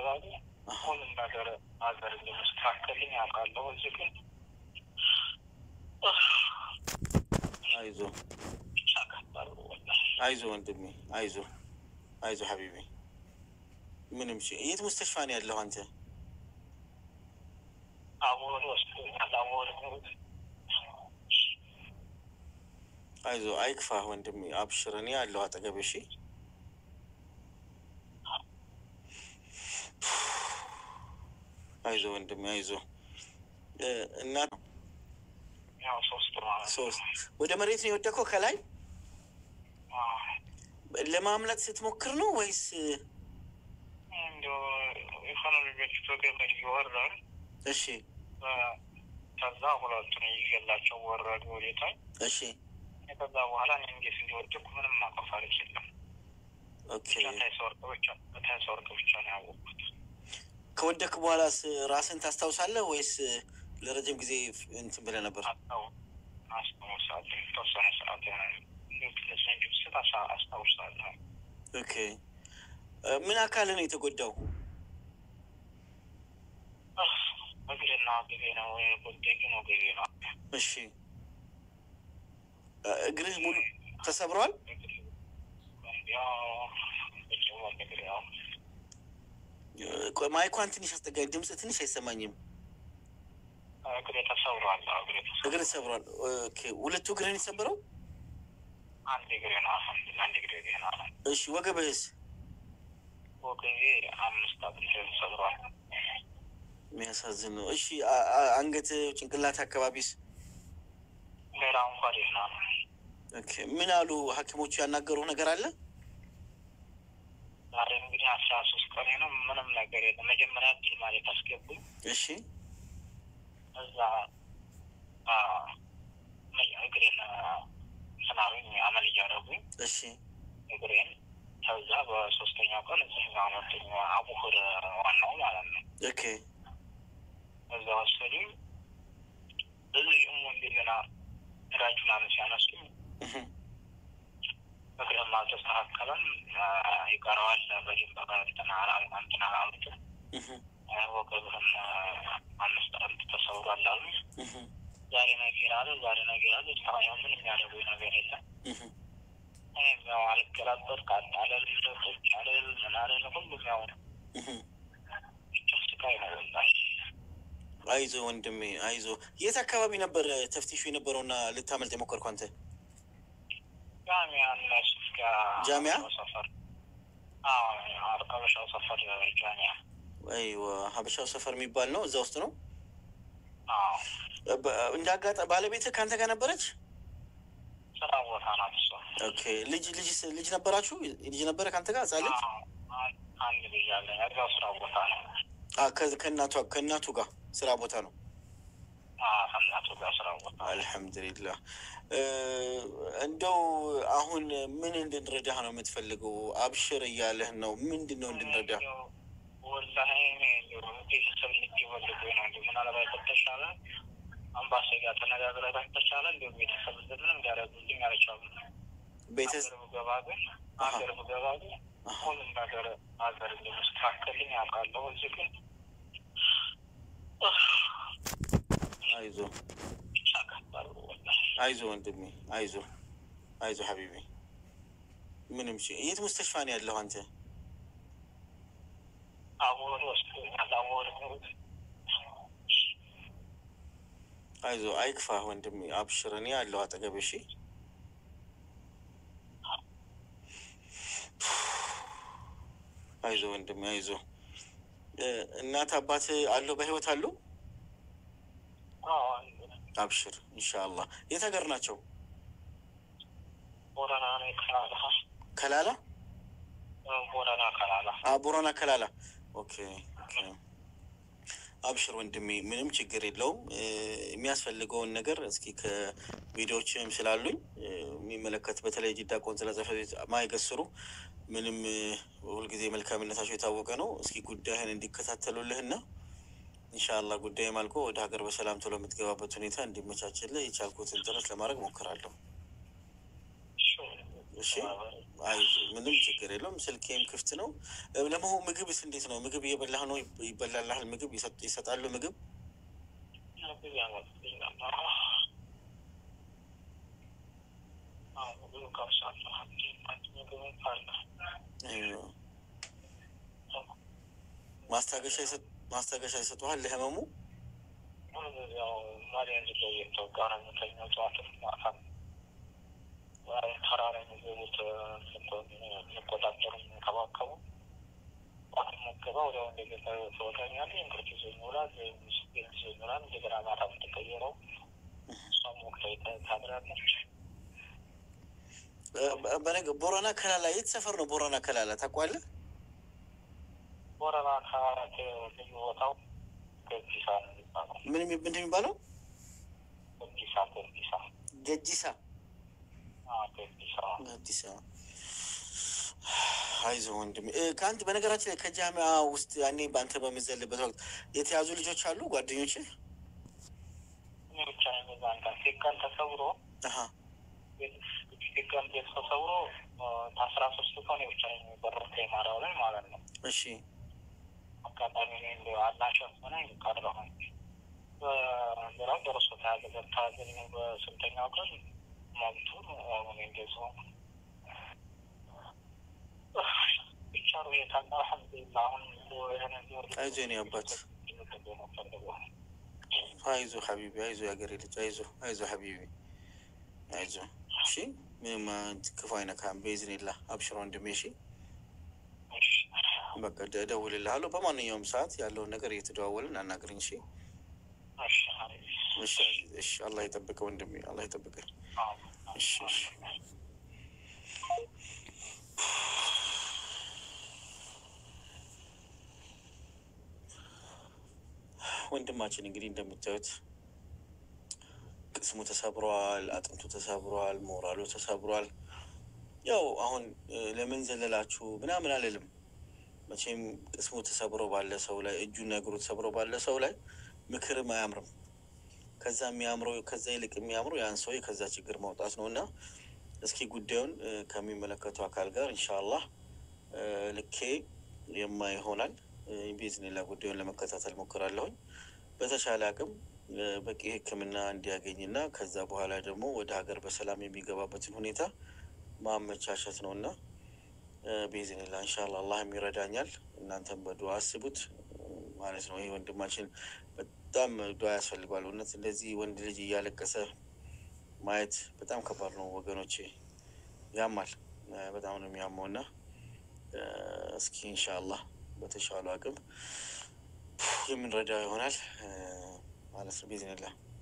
ገባገ ሁሉም ነገር ሀገር እንደመስተካከልኝ ያውቃለሁ። እዚህ ግን አይዞ ብቻ ከባድ ነው ወላሂ። አይዞ ወንድሜ አይዞ አይዞ ሀቢቢ ምንም ሺ የት ሙስተሽፋ ነው ያለሁ አንተ? አቦል ወስዶኛል። አቦል አይዞ አይክፋህ ወንድሜ አብሽር፣ እኔ ያለሁ አጠገብ። እሺ አይዞ ወንድሜ አይዞ እ እና ያው ሶስት ማለት ነው። ሶስት ወደ መሬት ነው የወደቀው ከላይ አዎ። ለማምለጥ ስትሞክር ነው ወይስ እንዲያው የሆነ ልጆች በገመድ እየወረዱ እሺ ከዛ ሁለቱን ይዤላቸው ወረዱ ወዴታች። እሺ ከዛ በኋላ እኔ እንዴት እንዲወደቁ ምንም ማቆፍ አልችልም። ኦኬ ታይሰወርቅ ብቻ ታይሰወርቅ ብቻ ነው ያወቅኩት። ከወደክ በኋላስ ራስን ታስታውሳለህ ወይስ ለረጅም ጊዜ እንትን ብለህ ነበር? አስታው አስታውሳለሁ የተወሰነ ሰዓት እንዲሁ ትንሽ እንጂ ስት አስታውሳለሁ። ኦኬ እ ምን አካል ነው የተጎዳው? እግሬና ግቤ ነው ጎደግ ነው ግቤ ነው እሺ እ እግርህ ሙሉ ተሰብሯል? ያው ብቻዋን እግሬ ያው እ ቆይ ማይኳን ትንሽ አስጠጋኝ፣ ድምፅ ትንሽ አይሰማኝም። እግሬ ተሰብሯል። እግሬ ተሰብሯል። እግር ተሰብሯል። ኦኬ ሁለቱ እግርህን የሰበረው? አንድ እግሬ ነው አልሐምዱሊላህ፣ አንድ እግሬ ገና ነው። እሺ ወገብህስ? ወገቤ አምስት አጥንት ተሰብሯል። የሚያሳዝን ነው። እሺ አ- አ- አንገት፣ ጭንቅላት አካባቢስ? ሌላ እንኳ ደህና ነው። ኦኬ ምን አሉ ሐኪሞቹ ያናገሩ ነገር አለ? ዛሬ እንግዲህ አስራ ሶስት ቀኔ ነው። ምንም ነገር የለም። መጀመሪያ ድል ማለት አስገቡኝ። እሺ እዛ አ፣ እግሬን ስናሩኝ አመል እያደረጉኝ እሺ እግሬን ከዛ በሶስተኛው ቀን እዚህ አመጡኝ። አቡሁር ዋናው ማለት ነው። ኦኬ እዛ ወሰዱኝ። እዚህ እሙ እንደገና ራጅ ምናምን ሲያነሱኝ እህ እግርህም አልተስተካከለም አ፣ ይቀረዋል በደንብ እንትን አላ- እንትን አላሉትም። እህ ወገብህም አምስት አጥንት ተሰብሯል አሉ። እህ ዛሬ ነገር አለ ዛሬ ነገር አለ። እስካሁን ያው ምንም ያደረጉኝ ነገር የለም። እህ እኔም ያው አልገላበጥ ቃጣለል ቁጭ አለል ምን አለል ሁሉም ያው እህ ብቻ ስቃይ ነው ወላሂ። አይዞ ወንድሜ አይዞ። የት አካባቢ ነበር ተፍቲሹ የነበረውና ልታመልጥ የሞከርከው አንተ? ጃሚያ እና ሱፍ ጋር ጃሚያ? ሰፈር አዎ አርቀበሻው ሰፈር ጃሚያ አይዋ ሀበሻው ሰፈር የሚባል ነው። እዛ ውስጥ ነው። አዎ በ- እንደ አጋጣ ባለቤትህ ከአንተ ጋር ነበረች? ስራ ቦታ ናት እሷ። ኦኬ ልጅ ልጅ ልጅ ነበራችሁ? ልጅ ነበረ ከአንተ ጋር ህጻን ልጅ? አዎ፣ አን- አንድ ልጅ አለ እዛው ስራ ቦታ ነው። አ፣ ከ- ከእናቷ ከእናቱ ጋር ስራ ቦታ ነው። አዎ፣ ከእናቱ ጋር ስራ ቦታ አልሐምዱሊላህ። እ፣ እንደው አሁን ምን እንድንረዳህ ነው የምትፈልገው? አብሽር እያለህ ነው። ምንድን ነው እንድንረዳህ? ወላሂ እኔ እንደው ቤተሰብ እንዲወልዱ ነው እንዲ ምናልባት ከተቻለ አምባሲ ጋር ተነጋግረህ ከተቻለ እንዲሁ ቤተሰብ ምንም እንዲያደርጉልኝ አልቻሉም። ቤተሰብ ሀገር ብገባ ግን ሀገር ብገባ ግን ሁሉም ነገር ሀገር እንደመስተካከልኝ ያውቃለሁ። እዚህ ግን አይዞ ብቻ ከባድ ነው ወላሂ። አይዞ ወንድሜ አይዞ አይዞ ሀቢቢ ምንም ሺ የት ሙስተሽፋ ነው ያለሁ አንተ? አቦል ወስዶኛል። አቦል አይዞ አይክፋህ ወንድሜ አብሽር፣ እኔ ያለሁ አጠገብ። እሺ አይዞ ወንድሜ አይዞ። እ፣ እናት አባት አለው በህይወት አሉ? አዎ፣ አብሽር ኢንሻአላህ። የት ሀገር ናቸው? ቦረና ነው ከላላ ከላላ ቦረና ከላላ አ ቦረና ከላላ። ኦኬ ኦኬ። አብሽር ወንድሜ ምንም ችግር የለውም። እ፣ የሚያስፈልገውን ነገር እስኪ ከቪዲዮዎችም ስላሉኝ እ፣ የሚመለከት በተለይ ጅዳ ቆንስላ ጽሕፈት ቤት ማይገስሩ ምንም እ፣ ሁልጊዜ መልካምነታቸው የታወቀ ነው። እስኪ ጉዳይህን እንዲከታተሉልህና ኢንሻአላህ ጉዳይም አልቆ ወደ ሀገር በሰላም ቶሎ የምትገባበት ሁኔታ እንዲመቻችልህ የቻልኩትን ጥረት ለማድረግ ሞክራለሁ። እሺ አይዞህ፣ ምንም ችግር የለውም። ስልኬም ክፍት ነው። ለመሆኑ ምግብስ እንዴት ነው? ምግብ እየበላህ ነው? ይበላልሃል? ምግብ ይሰጥ- ይሰጣሉ? ምግብ ብዙ ያመጡልኛል። አዎ፣ ብዙ ቀምሳለሁ። ምግብ አለ። አይዋ። ማስታገሻ ይሰጥ- ማስታገሻ ይሰጡሃል ለህመሙ? ያው መድኃኒት ላይ የተወጋ ነው የምተኛው። ጠዋትም ማታም ተራራ የሚገቡት የሚቆጣጠሩ የሚንከባከቡ ጠዋት መገባ ወዲያው እንደገባ ትወጣኛለህ። እንቅልፍ ይዞኝ ይውላል። ስፔን ይዞኝ ይውላል። እንደገና ማታ የምትቀየረው እሷም ወቅታ ታድራለች። በ- በነገ ቦረና ከላላ የት ሰፈር ነው? ቦረና ከላላ ታውቀዋለህ? ቦረና ከአራት ልዩ ቦታው ገዲሳ ነው የሚባለው። ምን የሚ- ምንድን የሚባለው? ገዲሳ ገዲሳ ገጂሳ አዎ፣ ገዲሳ አዲስ አበባ። አይዞህ ወንድሜ እ፣ ከአንተ በነገራችን ላይ ከጃሚያ ውስጥ ያኔ በአንተ በምዘልበት ወቅት የተያዙ ልጆች አሉ ጓደኞች? እኔ ብቻ ነኝ የዛን ቀን ሲቀን ተሰብሮ አሀ ሲቀን ቤት ተሰብሮ ከአስራ ሶስት ቀን ብቻ ነኝ የቀረሁት የማርያው ላይ ማለት ነው። እሺ አጋጣሚ እኔ እንደ አላሸፍ ሆነ ቀረሁኝ። በሌላው ደርሶ ተያዘ በተያዘኝ በስንተኛው ቀን መብቱ እኔ እንደዚሁ ብቻ ሁኔታ አልሐምዱሊላህ አሁን የሆነ አይዞህ የኔ አባት አይዞህ ሀቢቢ አይዞህ የሀገሬ ልጅ አይዞህ አይዞህ ሀቢቢ አይዞህ እሺ ምንም አንተ ክፉ አይነካም በኢዝኒላህ አብሽር ወንድሜ እሺ በቃ ደ- እደውልልሃለሁ በማንኛውም ሰዓት ያለውን ነገር እየተደዋወልን አናግረኝ እሺ እሺ እሺ አላህ ይጠብቅህ ወንድሜ አላህ ይጠብቅህ እሺ እሺ ወንድማችን እንግዲህ እንደምታዩት ቅስሙ ተሰብሯል፣ አጥንቱ ተሰብሯል፣ ሞራሉ ተሰብሯል። ያው አሁን እ፣ ለምን ዘለላችሁ ምናምን አልልም። መቼም ቅስሙ ተሰብሮ ባለ ሰው ላይ እጁና እግሩ ተሰብሮ ባለ ሰው ላይ ምክርም አያምርም። ከዛ የሚያምረው ከዛ ይልቅ የሚያምረው ያን ሰው ከዛ ችግር ማውጣት ነው እና እስኪ ጉዳዩን እ፣ ከሚመለከቱ አካል ጋር ኢንሻአላህ እ፣ ልኬ የማ ይሆናል ቢዝኒላ ጉዳዩን ለመከታተል ሞክራለሁኝ። በተቻለ አቅም እ፣ በቂ ሕክምና እንዲያገኝና ከዛ በኋላ ደግሞ ወደ ሀገር በሰላም የሚገባበትን ሁኔታ ማመቻቸት ነው እና ቢዝኒላ እንሻላ አላህም ይረዳኛል። እናንተም በዱዓ አስቡት እ፣ ማለት ነው። ይህ ወንድማችን በጣም ዱዓ ያስፈልገዋል። እውነት እንደዚህ ወንድ ልጅ እያለቀሰ ማየት በጣም ከባድ ነው ወገኖቼ፣ ያማል። እ፣ በጣም ነው የሚያመው እና እ፣ እስኪ ኢንሻአላህ በተሻሉ አቅም የምንረዳው ይሆናል እ፣ ማለት ነው ቢዝኒላህ